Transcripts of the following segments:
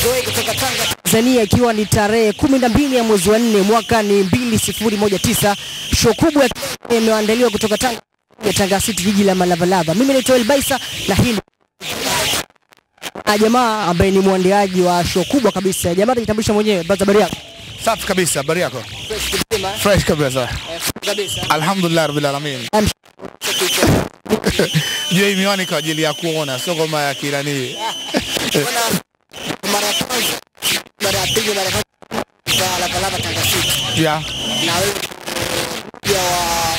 Zoe kutoka Tanga Tanzania, ikiwa ni tarehe kumi na mbili ya mwezi wa nne mwaka ni mbili sifuri moja tisa. Show kubwa imeandaliwa kutoka Tanga ya Tanga City, jiji la Malavalava. Mimi ni Toel Baisa na hii na jamaa ambaye ni mwandaaji wa show kubwa kabisa. Jamaa atajitambulisha mwenyewe. Basi habari yako? Safi kabisa, habari yako? Fresh kabisa. Fresh kabisa. Kabisa. Alhamdulillah rabbil alamin. I'm Je, hii miwani kwa ajili ya kuona, sio kama ya kirani. Bwana, mara ya kwanza, mara ya pili, mara ya kwanza kwa Lavalava Tanga City. Yeah. Na wewe pia wa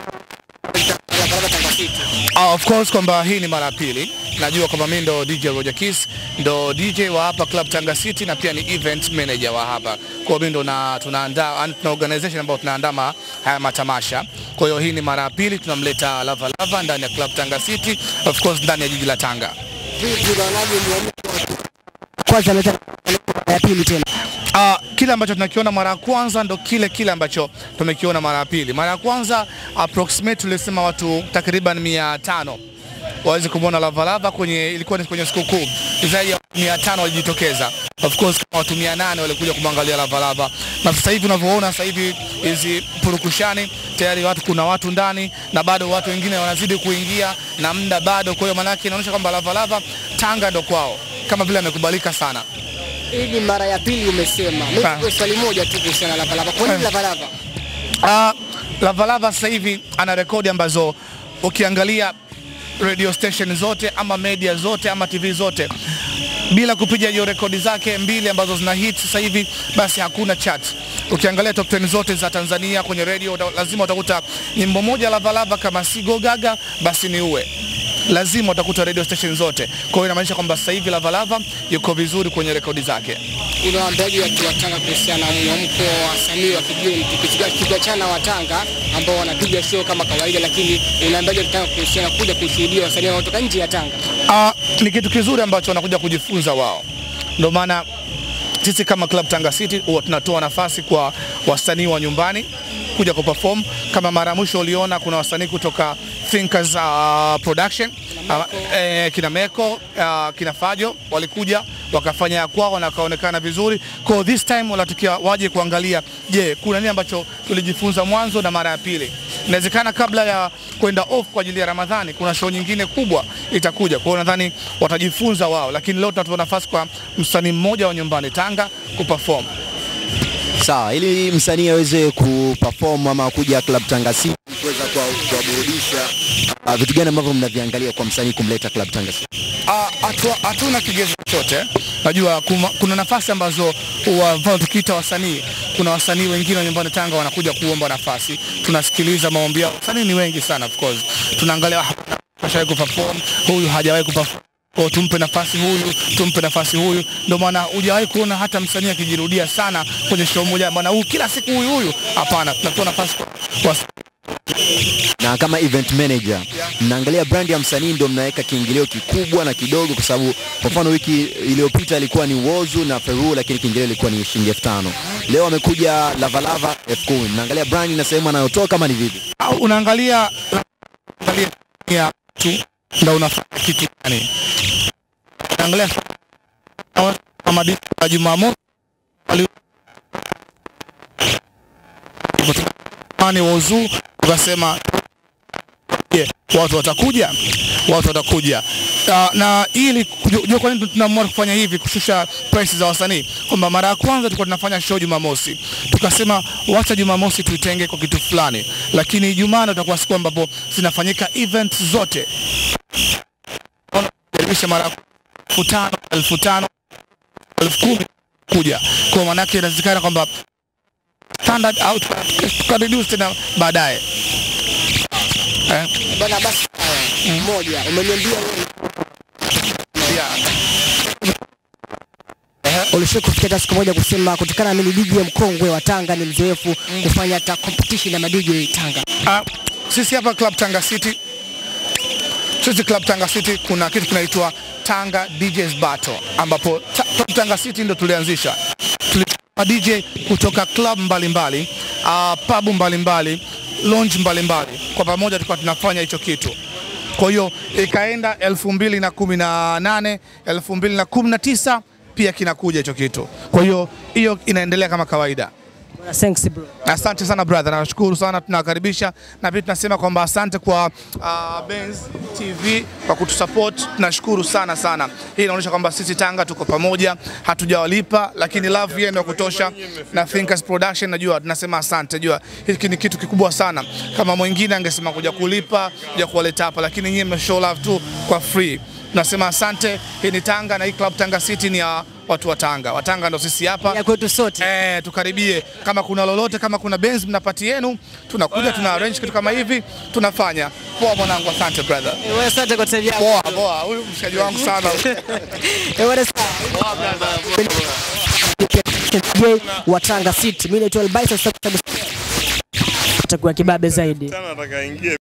Lavalava Tanga City. Uh, of course kwamba hii ni mara ya pili. Najua kwamba mimi ndo DJ Roger Kiss, ndo DJ wa hapa Club Tanga City na pia ni event manager wa hapa. Kwa hiyo mimi ndo na tunaandaa yani tuna organization ambayo tunaandaa ma- haya matamasha. Kwa hiyo hii ni mara ya pili tunamleta Lava Lava ndani ya Club Tanga City, of course ndani ya jiji la Tanga. Vipi unaonaje muamko wa kwanza ameleta ya pili tena? Uh, kile ambacho tunakiona mara ya kwanza ndo kile kile ambacho tumekiona mara ya pili. Mara ya kwanza approximate tulisema watu takriban mia tano waweze kumwona Lavalava kwenye ilikuwa ni kwenye sikukuu, zaidi ya mia tano walijitokeza. Of course kama watu mia nane walikuja kumwangalia Lavalava, na sasa hivi unavyoona sasa hivi hizi purukushani tayari watu kuna watu ndani na bado watu wengine wanazidi kuingia na muda bado. Kwa hiyo maanake inaonyesha kwamba Lavalava Tanga ndo kwao, kama vile amekubalika sana. Hii ni mara ya pili umesema. Mimi Ah. kwa swali moja tu kuhusiana na Lavalava. Kwa nini Lavalava? Uh, Lavalava sasa hivi ana rekodi ambazo ukiangalia radio station zote ama media zote ama TV zote bila kupiga hiyo rekodi zake mbili ambazo zina hit sasa hivi, basi hakuna chat. Ukiangalia top 10 zote za Tanzania kwenye radio uta, lazima utakuta nyimbo moja Lavalava kama si Go Gaga basi ni uwe lazima utakuta radio station zote. Kwa hiyo inamaanisha kwamba sasa hivi Lavalava yuko vizuri kwenye rekodi zake. Unawaambiaje watu wa Tanga kuhusiana na mwamko wa wasanii wa kigeni tukichukua tukiachana wa Tanga ambao wanapiga show kama kawaida, lakini unaambiaje Tanga kuhusiana kuja kushuhudia wasanii wanaotoka nje ya Tanga? Ah, ni kitu kizuri ambacho wanakuja kujifunza wao. Ndio maana sisi kama Club Tanga City huwa tunatoa nafasi kwa wasanii wa nyumbani kuja kuperform. Kama mara ya mwisho uliona kuna wasanii kutoka Thinkers uh, Production uh, eh, kina Meko uh, kina Fajo walikuja wakafanya ya kwao na wakaonekana vizuri. Kwa this time wanatukia waje kuangalia, je, kuna nini ambacho tulijifunza mwanzo na mara ya pili. Inawezekana kabla ya kwenda off kwa ajili ya Ramadhani kuna show nyingine kubwa itakuja. Kwa hiyo nadhani watajifunza wao, lakini leo tunatoa nafasi kwa msanii mmoja wa nyumbani Tanga kuperform. Sawa, ili msanii aweze kuperform ama kuja Club Tanga City kuweza kuwa- kuwaburudisha, uh, vitu gani ambavyo mnaviangalia kwa msanii kumleta Club Tanga City? Ah, hatu- hatuna kigezo chochote. Najua kuma, kuna nafasi ambazo huwa mfano tukiita wasanii, kuna wasanii wengine wa nyumbani Tanga wanakuja kuomba nafasi, tunasikiliza maombi yao. Wasanii ni wengi sana of course, tunaangalia ah, hashawahi kuperform, huyu hajawahi kuperform kwa tumpe nafasi huyu, tumpe nafasi huyu. Ndio maana hujawahi kuona hata msanii akijirudia sana kwenye show moja, bwana huyu kila siku huyu huyu. Hapana, tunatoa nafasi kwa, kwa Na kama event manager, mnaangalia brand ya msanii ndio mnaweka kiingilio kikubwa na kidogo, kwa sababu kwa mfano wiki iliyopita ilikuwa ni Wozu na Feru, lakini kiingilio ilikuwa ni shilingi elfu tano. Leo amekuja Lavalava elfu kumi. Mnaangalia brand na sehemu anayotoka kama ni vipi? au unaangalia unaangalia ya tu ndio unafanya kitu gani? Unaangalia kama dini ya Jumamosi wali- Mani wazu ukasema je, watu watakuja, watu watakuja. Uh, na ili kujua kwa nini tunaamua kufanya hivi, kushusha price za wasanii, kwamba mara ya kwanza tulikuwa tunafanya show Jumamosi, tukasema wacha Jumamosi tuitenge kwa kitu fulani, lakini Ijumaa ndio itakuwa siku ambapo zinafanyika events zote jaribisha mara elfu tano elfu tano elfu kumi kuja kwa maanake inawezekana kwamba standard au tuka tuka reduce tena baadaye eh, Bwana basi haya, mmoja umeniambia wewe yeah. ulishawahi kufikia hata siku moja kusema kutokana na mimi DJ mkongwe wa Tanga ni mzoefu kufanya hata competition na ma DJ Tanga. Ah, sisi hapa Club Tanga City, sisi Club Tanga City kuna kitu kinaitwa Tanga DJs Battle, ambapo ta, Club Tanga City ndo tulianzisha. Tulikuwa DJ kutoka club mbalimbali uh, pub mbalimbali lounge mbalimbali, kwa pamoja tulikuwa tunafanya hicho kitu. Kwa hiyo ikaenda elfu mbili na kumi na nane elfu mbili na kumi na tisa pia kinakuja hicho kitu. Kwa hiyo hiyo inaendelea kama kawaida. Bwana, thanks bro. Asante sana brother, nashukuru sana, tunawakaribisha na pia tunasema kwamba asante kwa uh, Benz TV kwa kutusupport, tunashukuru sana sana. Hii inaonyesha kwamba sisi Tanga tuko pamoja, hatujawalipa lakini love yenu ya kutosha, na Thinkers Production najua tunasema asante. Jua hiki ni kitu kikubwa sana, kama mwingine angesema kuja kulipa kuja kuwaleta hapa, lakini nyinyi mmeshow love tu kwa free. Tunasema asante. Hii ni Tanga na hii club Tanga City ni ya watu wa Tanga. Watanga ndo sisi hapa Ya kwetu sote. Eh, tukaribie. Kama kuna lolote, kama kuna Benz mnapati yenu, tunakuja tuna arrange kitu kama hivi, tunafanya. Poa mwanangu, asante brother. Eh, wewe asante kwa time yako. Poa poa, huyu mshikaji wangu sana. Eh, bwana, DJ wa Tanga City. Mimi naitwa Elbaisa, sasa itakuwa kibabe zaidi. Sana nataka aingie